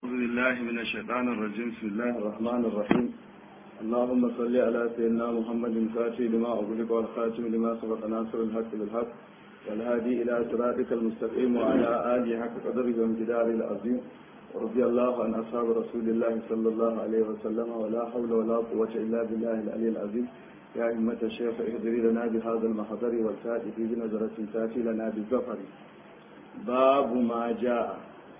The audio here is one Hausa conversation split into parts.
أعوذ بالله من الشيطان الرجيم بسم الله الرحمن الرحيم اللهم صل على سيدنا محمد الفاتح لما أغلق والخاتم لما سبق ناصر الحق بالحق والهادي إلى صراطك المستقيم وعلى آله حق قدره وامتداره العظيم ورضي الله عن أصحاب رسول الله صلى الله عليه وسلم ولا حول ولا قوة إلا بالله العلي العظيم يا أئمة الشيخ اهدري لنا بهذا المحضر والفاتح بنظرة تاتي لنا بالظفر باب ما جاء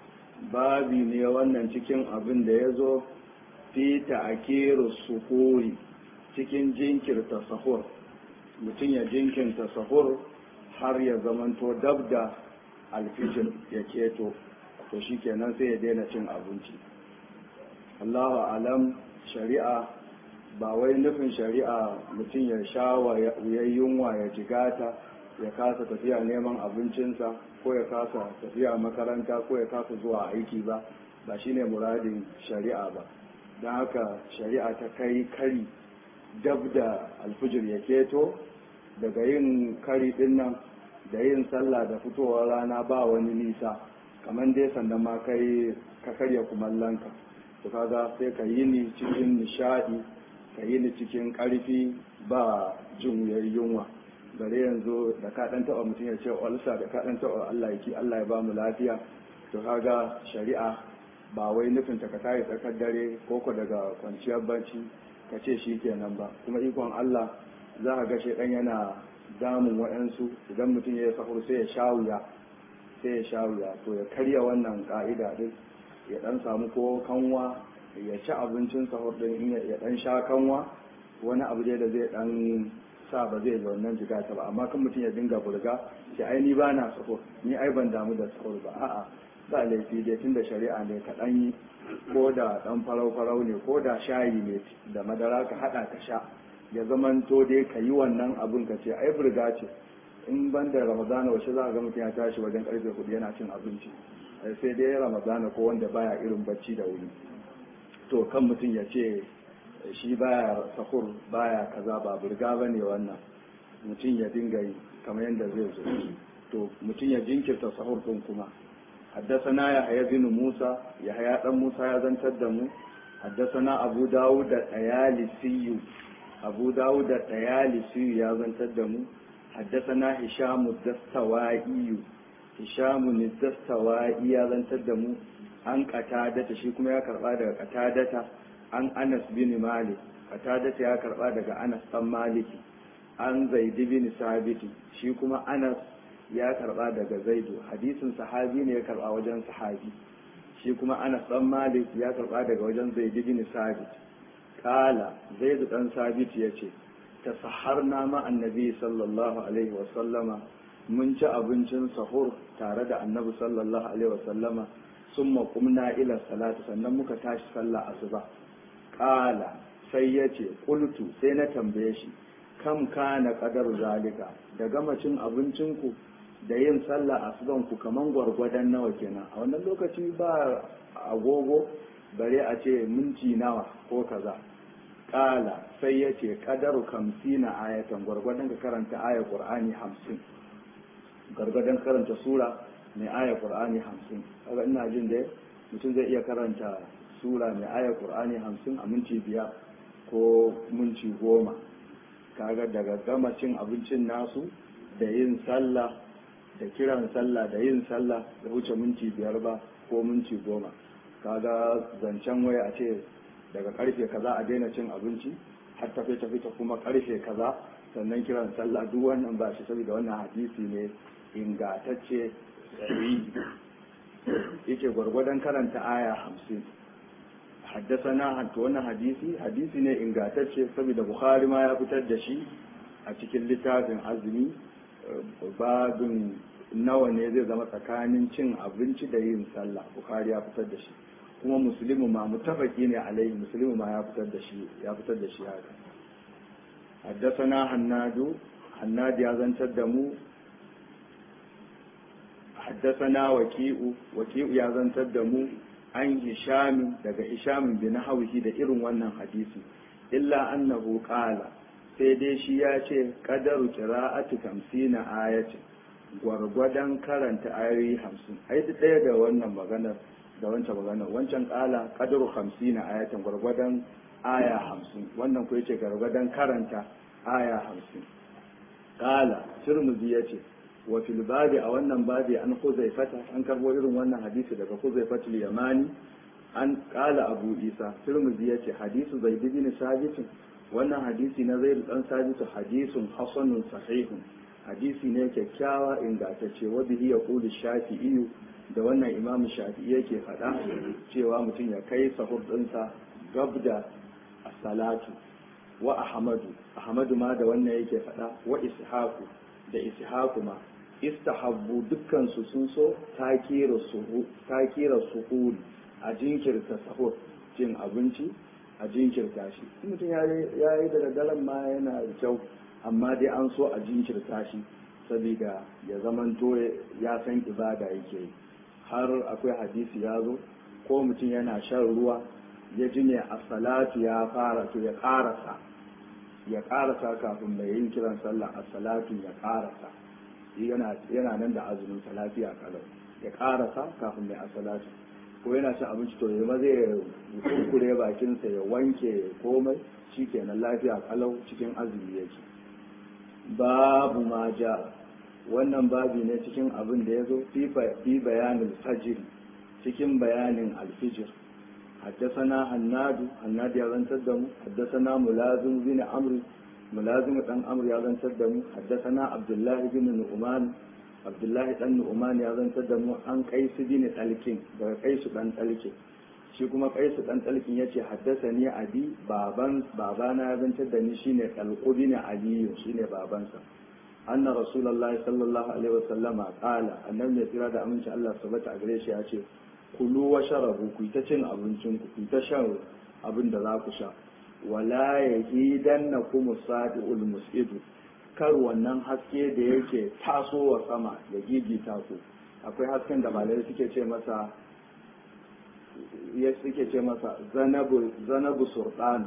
babi ne wannan cikin abin da ya zo fi ta'akiru suhuri cikin jinkirta sahur mutum ya jinkirta sahur har ya zamanto dab da alfijir ya keto to shi kenan sai ya daina cin abinci Allahu alam shari'a ba wai nufin shari'a mutum ya sha ya yunwa ya jigata ya kasa tafiya neman abincinsa ko ya kasa tafiya makaranta ko ya kasa zuwa aiki ba ba shine muradin shari'a ba don haka shari'a ta kai kari dab da alfijir ya keto daga yin kari din nan da yin sallah da fitowar rana ba wani nisa kamar dai sannan ma kai ka karya kumallonka to kaga sai ka yi ni cikin nishadi ka yi ni cikin karfi ba jin yunwa bare yanzu da ka dan taba mutum ya ce walsa da ka dan taba Allah yake Allah ya ba mu lafiya to kaga shari'a ba wai nufin ta ka tayi tsakar dare ko ko daga kwanciyar barci ka ce shi kenan ba kuma ikon Allah za ka ga shedan yana damun waɗansu idan mutum ya yi sahur sai ya sha wuya sai ya sha wuya to ya karya wannan ka'ida din ya dan samu ko kanwa ya ci abincin sahur din ya dan sha kanwa wani abu dai da zai dan sa ba zai wannan jiga ta ba amma kan mutum ya dinga burga shi ai ni ba na sahur ni ai ban damu da sahur ba a'a ba laifi dai tun da shari'a ne ka dan yi ko da dan farau farau ne ko da shayi ne da madara ka hada ka sha ya zaman to dai ka yi wannan abun ka ce ai burga ce in ban da ramadana wace za ka ga mutum ya tashi wajen karfe hudu yana cin abinci sai dai ramadana ko wanda baya irin bacci da wuri to kan mutum ya ce shi baya sahur baya kaza ba burga ba ne wannan mutum ya dinga yi kamar yadda zai zo to mutum ya jinkirta sahur din kuma haddasana ya haya bin musa ya haya dan musa ya zantar da mu haddasana abu dawud da dayalisiyu abu dawud da dayalisiyu ya zantar da mu haddasana hishamu dastawa'iyu hishamu dastawa'i ya zantar da mu an katadata shi kuma ya karba daga katadata an anas bin malik katadata ya karba daga anas dan maliki an zaidi bin sabiti shi kuma anas ya karba daga zaidu hadisin sahabi ne ya karba wajen sahabi shi kuma anas dan malik ya karba daga wajen zaidi bin sabit kala zaidu dan sabit yace tasaharna ma annabi sallallahu alaihi wa sallama mun ci abincin sahur tare da annabi sallallahu alaihi wa sallama summa qumna ila salati sannan muka tashi sallah asuba kala sai ya ce kultu sai na tambaye shi kam kana kadar zalika da gama cin abincinku da yin sallah asubanku kaman gwargwadon nawa kenan a wannan lokaci ba agogo bare a ce minti nawa ko kaza kala sai ya ce kadaru kamsina ayatan gwargwadon ka karanta ayar qur'ani hamsin gwargwadon karanta sura mai ayar qur'ani hamsin kaga ina jin da mutum zai iya karanta sura mai ayar qur'ani hamsin a minti biyar ko minti goma kaga daga gama cin abincin nasu da yin sallah da kiran sallah da yin sallah da wuce minti biyar ba ko minti goma kaga zancen waya a ce daga karfe kaza a daina cin abinci har tafi tafi ta kuma karfe kaza sannan kiran sallah duk wannan ba shi saboda wannan hadisi ne ingatacce yake gwargwadon karanta aya hamsin haddasana hatta wannan hadisi hadisi ne ingatacce saboda bukhari ma ya fitar da shi a cikin littafin azumi babin nawa ne zai zama tsakanin cin abinci da yin sallah bukhari ya fitar da shi kuma musulmi ma mutafaki ne alaihi musulmi ma ya fitar da shi ya fitar da shi haka haddasana hannadu hannadu ya zantar da mu haddasana waki'u waki'u ya zantar da mu an hishamin daga hishamin bi nahwihi da irin wannan hadisi illa annahu qala sai dai shi ya ce qadaru qira'ati 50 ayati gwargwadon karanta ayoyi 50 ai ɗaya da wannan maganar da wancan magana wancan kala qadru 50 ayatan gwargwadon aya 50 wannan ko yace gwargwadon karanta aya 50 kala tirmidhi yace wa fil babi a wannan babi an huzaifata an karbo irin wannan hadisi daga huzaifatul yamani an kala abu isa tirmidhi yace hadisu zaid bin sabit wannan hadisi na zaid dan sabit hadisun hasanun sahihun hadisi ne kyakkyawa ingantacce wa bihi yaqulu shafi'i da wannan imamu shafi'i yake faɗa cewa mutum ya kai sahur ɗinsa gab da salatu wa ahmadu ahmadu ma da wannan yake faɗa wa ishaqu da ishaqu ma istahabbu dukkan su sun so takira suhu takira suhul a jinkirta sahur cin abinci a jinkirta shi mutum ya yi da daren ma yana da kyau amma dai an so a jinkirta shi saboda ya zamanto ya san ibada yake yi har akwai hadisi ya zo ko mutum yana shan ruwa ya ji ne a salatu ya fara to ya karasa ya karasa kafin mai yin kiran sallah a salatu ya karasa yana nan da azumin lafiya kalau ya karasa kafin mai a salatu ko yana cin abinci to ya maza ya kurkure bakinsa ya wanke komai shikenan lafiya kalau cikin azumi yake babu ma ja wannan babi ne cikin abin da ya zo fi bayanin fajir cikin bayanin alfijir haddasana hannadu hannadu ya zantar da mu haddasana mulazim bin amri mulazim dan amri ya zantar da mu haddasana abdullahi bin nu'man abdullahi dan nu'man ya zantar da mu an kaisu bin talkin daga kaisu dan talkin shi kuma kaisu dan talkin yace haddasani abi baban babana ya zantar da ni shine talqu bin aliyu shine babansa أن رسول الله صلى الله عليه وسلم قال أنه يترى دا أمنش الله سبت أغريش يأتي كلوا وشربوا كي تشن أبنشن كي تشن أبن دلاك شا ولا يهيدنكم الصادق المسئد kar wannan haske da yake tasowa sama ya gigita ku akwai hasken da malai suke ce masa ya suke ce masa zanabu zanabu sultan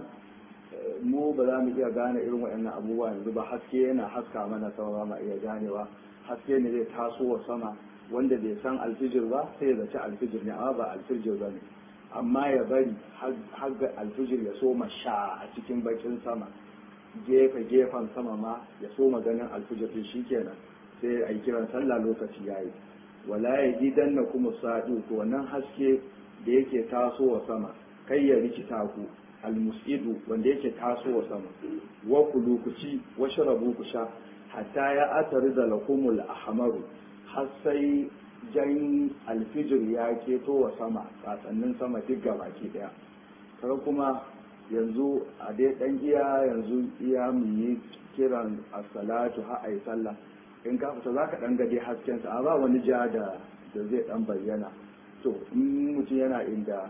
mu ba za mu iya gane irin waɗannan abubuwa yanzu ba haske yana haska mana sama ba ma iya ganewa haske ne zai taso wa sama wanda bai san alfijir ba sai ya zaci alfijir ne amma ba alfijir ba ne amma ya bari har ga alfijir ya soma sha a cikin bakin sama gefe gefen sama ma ya soma ganin alfijir din shikenan sai a yi kiran sallah lokaci yayi wala ya gidan na kuma sa'u to wannan haske da yake taso wa sama kai ya rikita ku almusidu wanda yake tasowa sama wa kulu ku ci wa sharabu ku sha hatta ya atari da lakumul ahmaru har sai jan alfijir ya keto wa sama tsatsannin sama duk gabaki daya kar kuma yanzu a dai dan iya yanzu iya mu yi kiran as-salatu ha ai sallah in ka fita zaka dan ga dai hasken sa ba wani ja da da zai dan bayyana to in mutum yana inda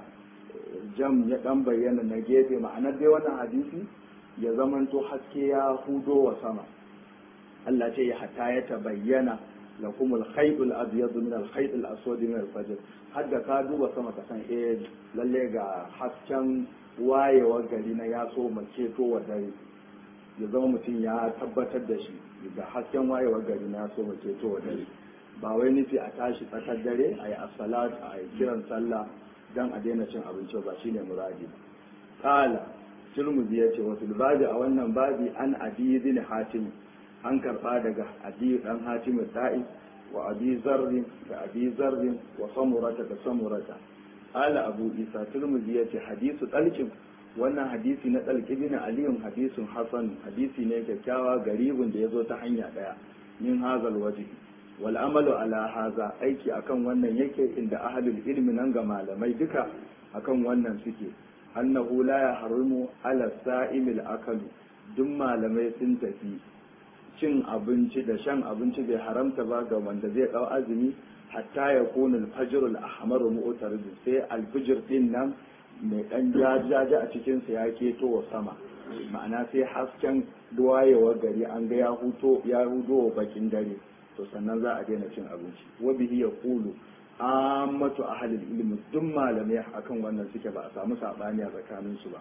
jam ya dan bayyana na gefe ma'anar dai wannan hadisi ya zamanto haske ya hudo wa sama Allah ce ya hatta ya tabayyana lakum al-khayt al-abyad min al-khayt al-aswad min al-fajr har da ka duba sama ka san eh lalle ga hasken wayewar gari na ya so mace to wa dare ya zama mutum ya tabbatar da shi ga hasken wayewar gari na ya so mace to wa dare ba wai nufi a tashi tsakar dare a yi as-salat a yi kiran sallah dan a daina cin abinci ba shine muradi qala turmuzi yace wa fil babi a wannan babi an abi bin hatim an karba daga abi dan hatim da'i wa abi zarri da abi zarri wa samurata da samurata qala abu isa turmuzi yace hadisu talqin wannan hadisi na talqi bin aliyun hadisun hasan hadisi ne kyakkyawa garibun da yazo ta hanya daya min hazal wajhi wal amalu ala haza aiki akan wannan yake inda ahlul ilmi nan ga malamai duka akan wannan suke annahu la yahrumu ala sa'imil akalu duk malamai sun tafi cin abinci da shan abinci bai haramta ba ga wanda zai dau azumi hatta ya kuna al-fajr al-ahmar mu'tarid sai al-fajr din nan mai dan jajaja a cikin sa ya keto wa sama ma'ana sai hasken duwayewar gari an ga ya huto ya hudo bakin dare to sannan za a daina cin abinci wa bihi yaqulu ammatu ahlil ilmi duk malamai akan wannan suke ba a samu sabani a tsakanin su ba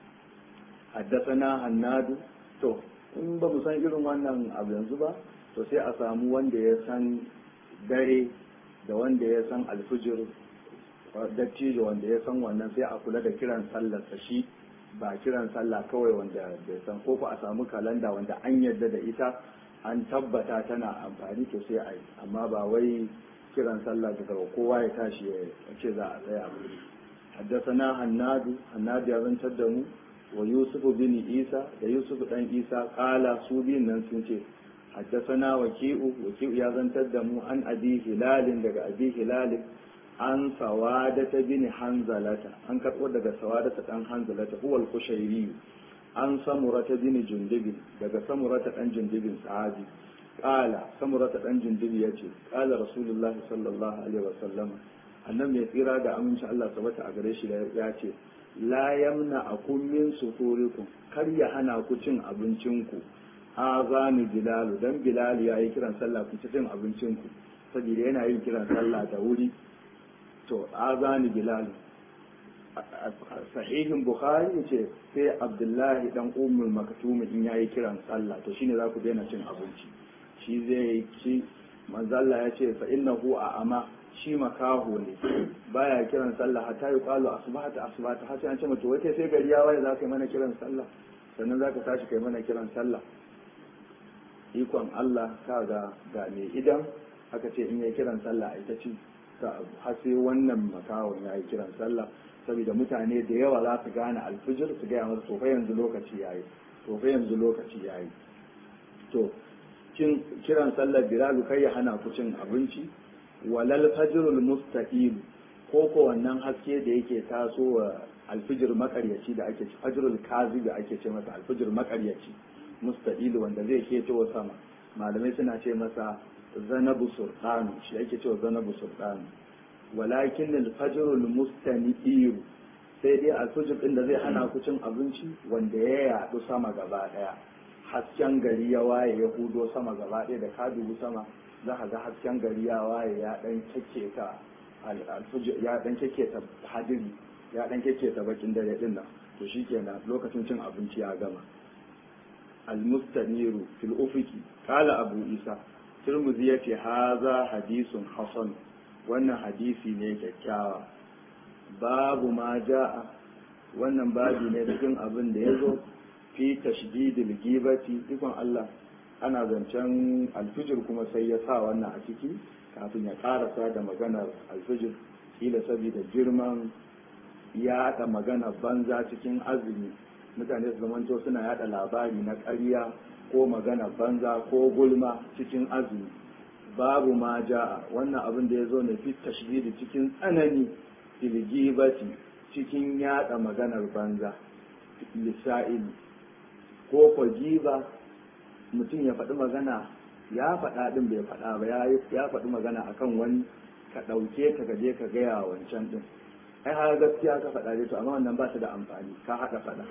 haddathana hannadu to in ba mu san irin wannan abu yanzu ba to sai a samu wanda ya san dare da wanda ya san alfijir dattijo wanda ya san wannan sai a kula da kiran sallarsa shi ba kiran sallah kawai wanda bai san ko a samu kalanda wanda an yarda da ita an tabbata tana amfani to sai a yi amma ba wai kiran sallah daga kowa ya tashi ya ce za a tsaya a wuri حدثنا هناد هناد ya zantar da mu wa yusuf bin isa da yusuf dan isa kala su biyun nan sun ce حدثنا وكيء وكيء ya zantar da mu an abi hilalin daga abi hilalin an sawadata bin hanzalata an karɓo daga sawadata dan hanzalata huwa al-kushairi an samurata bin jundubin daga samurata dan jundubin sahabi qala samurata dan jundubi yace qala rasulullahi sallallahu alaihi wasallam annan mai tsira da aminci Allah sabata a gare shi ya ce la yamna akum min sufurikum kar ya hana ku cin abincinku azani bilalu dan bilal ya yi kiran sallah ku ci cin abincinku saboda yana yin kiran sallah da wuri to azani bilal sahihin bukhari ce sai abdullahi dan ummul maktum in yayi kiran sallah to shine za ku daina cin abinci shi zai ci manzalla ya ce fa innahu a ama shi makaho ne baya kiran sallah hatta yi qalu asbahata asbahata har sai an ce mata wai sai gari ya waye za ka yi mana kiran sallah sannan za ka tashi kai mana kiran sallah ikon Allah ka ga ga me idan aka ce in yi kiran sallah a ita ci ta abu har sai wannan makawon ya yi kiran sallah saboda mutane da yawa za su gane alfijir su gaya masa tofa yanzu lokaci yayi tofa yanzu lokaci yayi to kin kiran sallar bilalu kai ya hana ku cin abinci walal fajrul mustaqim ko ko wannan haske da yake tasowa alfijir makaryaci da ake ci fajrul kazi da ake ce masa alfijir makaryaci mustaqil wanda zai keto sama malamai suna ce masa zanabu sultanu shi ake cewa zanabu sultanu walakin alfajrul mustaniir sai dai alfijir din da zai hana ku cin abinci wanda ya yadu sama gaba daya hasken gari ya waye ya hudo sama gaba ɗaya da ka dubi sama za ka ga hasken gari ya waye ya dan kekketa ya dan kekketa hadiri ya dan kekketa bakin dare din nan to shikenan lokacin cin abinci ya gama almustaniru fil ufuki qala abu isa tirmidhi yace haza hadisun hasan wannan hadisi ne kyakkyawa babu ma ja'a wannan babi ne cikin abin da ya zo fi tashdidil gibati ikon Allah ana zancen alfijir kuma sai ya sa wannan a ciki kafin ya karasa da maganar alfijir kila saboda girman yaɗa magana banza cikin azumi mutane su zamanto suna yaɗa labari na ƙarya ko magana banza ko gulma cikin azumi babu ma ja'a wannan abin da ya zo ne fi tashdidi cikin tsanani filgibati cikin yaɗa maganar banza lissa'ili ko ko giba mutum ya faɗi magana ya faɗa ɗin bai faɗa ba ya faɗi magana akan wani ka ɗauke ka gaje ka gaya wancan ɗin ai har gaskiya ka faɗa dai to amma wannan ba shi da amfani ka haɗa faɗa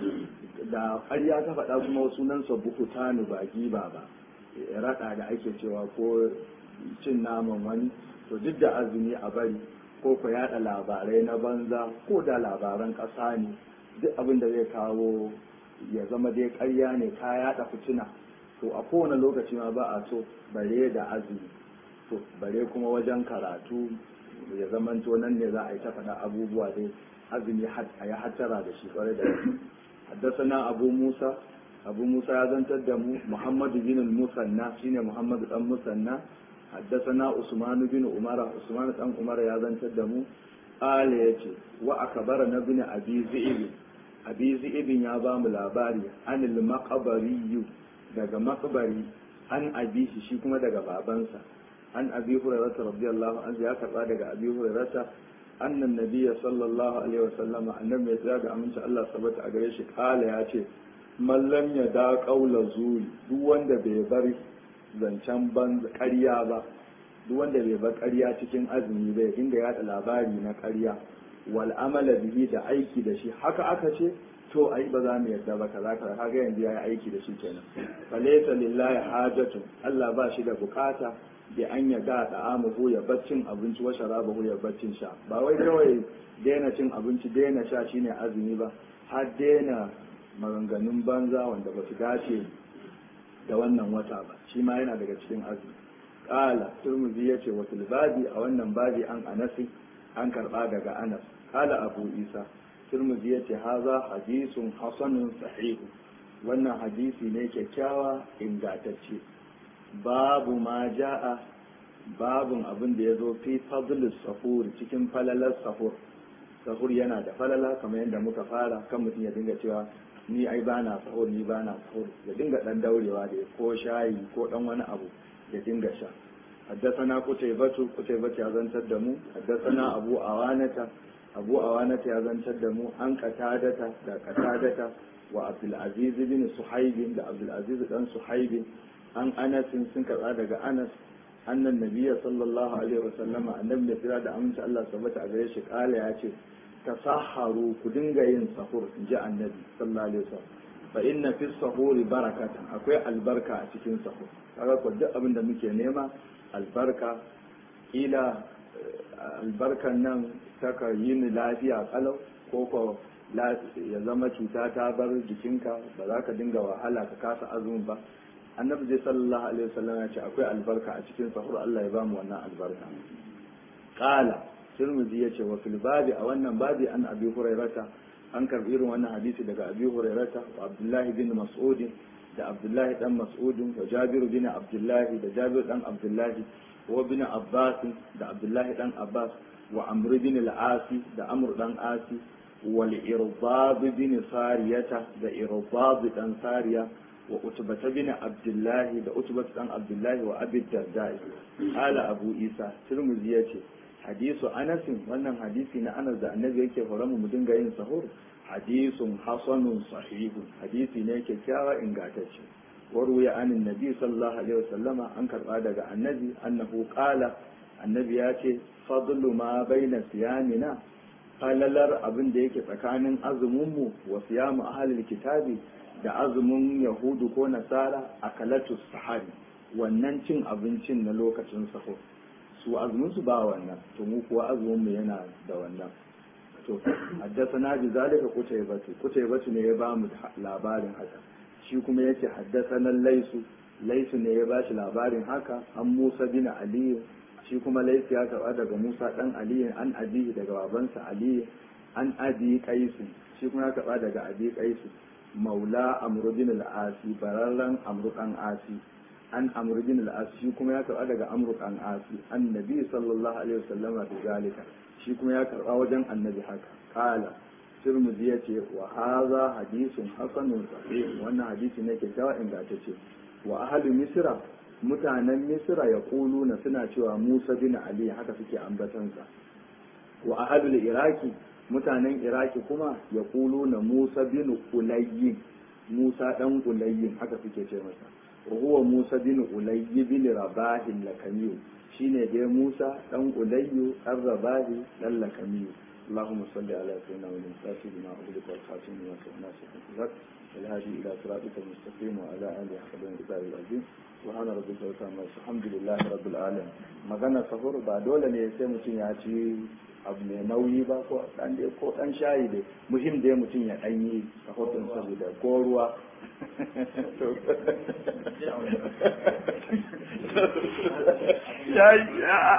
da ƙarya ka faɗa kuma sunan sa buhutanu ba giba ba raɗa da ake cewa ko cin naman wani to duk da azumi a bari ko ku yaɗa labarai na banza ko da labaran ƙasa ne duk abin da zai kawo ya zama dai ƙarya ne ka yaɗa fitina to a kowane lokaci ma ba a so bare da azumi to bare kuma wajen karatu ya zamanto nan ne za a yi ta faɗa abubuwa dai azumi a ya hattara da shi kwarai da haddasana abu musa abu musa ya zantar da mu muhammadu bin musanna shine muhammadu dan musanna haddasana usman bin umara usman dan umara ya zantar da mu ala yace wa akbara na bin abi zi'ib abi zi'ibin ya ba mu labari anil maqbari daga maqbari an abi shi kuma daga babansa an abi hurairata radiyallahu anhu ya karba daga abi hurairata annan nabiyya sallallahu alaihi wasallama annabi ya tsaya ga aminci Allah sabata a gare shi kala ya ce mallam ya da kaula zuri duk wanda bai bar zancen banza ƙarya ba duk wanda bai bar ƙarya cikin azumi bai dinga yada labari na ƙarya wal amala bihi da aiki da shi haka aka ce to ai ba za mu yarda ba kaza kaza kaga yanzu yayi aiki da shi kenan falaysa lillahi hajatu Allah ba shi da bukata da an ya da da'amuhu ya baccin abinci wa sharabahu ya baccin sha ba wai kawai daina cin abinci daina sha shine azumi ba har daina maganganun banza wanda ba su dace da wannan wata ba shi ma yana daga cikin azumi qala turmuzi yace wa fil babi a wannan babi an anasi an karba daga anas kala abu isa turmuzi ya ce haza hadisun hasanun sahihu wannan hadisi ne kyakkyawa ingantacce babu ma ja'a babun abin da ya zo fi fadlus sahur cikin falalar sahur sahur yana da falala kamar yadda muka fara kan mutum ya dinga cewa ni ai bana sahur ni bana sahur ya dinga dan daurewa da ko shayi ko dan wani abu ya dinga sha حدثنا قتيبة قتيبة يا زنتر دمو حدثنا أبو أوانة أبو أوانة يا زنتر دمو عن قتادة دا قتادة وعبد العزيز بن صحيب دا عبد العزيز بن صحيب عن أنس سنكر هذا أنس أن النبي صلى الله عليه وسلم النبي في هذا أمس الله ثبت عليه قال يا شيخ تصحروا كدنجا ين سحور جاء النبي صلى الله عليه وسلم فإن في السحور بركة أكوي البركة أتكين سحور kaga ko duk abin da muke nema albarka ila albarkan nan saka yi ni lafiya kalau ko ko ya zama cuta ta bar jikinka ba za ka dinga wahala ka kasa azumin ba annabi zai sallallahu alaihi wasallam ya ce akwai albarka a cikin sahur Allah ya bamu wannan albarka qala tirmidhi yace wa fil babi a wannan babi an abi hurairata an karbi irin wannan hadisi daga abi hurairata wa abdullahi bin mas'ud da abdullahi dan mas'ud wa jabir bin abdullahi da jabir dan abdullahi wa bin abbas da abdullahi dan abbas wa amr bin al-asi da amr dan asi wal irbab bin sariyata da irbab dan sariya wa utbata bin abdullahi da utbata dan abdullahi wa abi dardai ala abu isa tirmidhi yace hadisu anasin wannan hadisi na anas da annabi yake horon mu dinga yin sahur hadisun hasanun sahihun hadisi ne kyakkyawa ingantacce waruya anin nabi sallallahu alaihi wasallama an karba daga annabi annahu qala annabi ya ce fadlu ma baina siyamina falalar abin da yake tsakanin azumin mu wa siyamu ahlil kitabi da azumin yahudu ko nasara akalatu sahari wannan cin abincin na lokacin sahur su azumin su ba wannan to mu kuwa azumin mu yana da wannan to haddasana bi zalika kutaybatu kutaybatu ne ya ba mu labarin haka shi kuma yace haddasana laisu laisu ne ya ba shi labarin haka an Musa bin Ali shi kuma laisu ya karba daga Musa dan Ali an abihi daga babansa Ali an abi qais shi kuma ya karba daga abi qais maula amr bin al-asi bararran amr dan asi an amr bin al-as shi kuma ya karba daga amr dan asi annabi sallallahu alaihi wasallama bi zalika shi kuma ya karba wajen annabi haka kala tirmidhi yace wa hadha hadithun hasanun sahih wannan hadisi ne kyakkyawa ingantacce wa ahli misra mutanen misra ya na suna cewa musa bin ali haka suke ambatansa wa ahli iraki mutanen iraki kuma ya na musa bin ulayyin musa dan ulayyin haka suke ce masa wa huwa musa bin ulayyi bin rabahin lakamiyu shine dai musa dan ulayyu dan rabahi dan lakamiyu اللهم صل على سيدنا ونبينا بما أغلق والخاتم لما سمعنا سيدنا الهادي إلى صراطك المستقيم وعلى آله حق الكتاب العظيم سبحان ربك رب العالمين الحمد لله رب العالمين magana sahur ba dole ne sai mutum ya ci abu mai nauyi ba ko dan dai ko dan shayi dai muhim dai mutum ya dan yi sahur din saboda ko ruwa shayi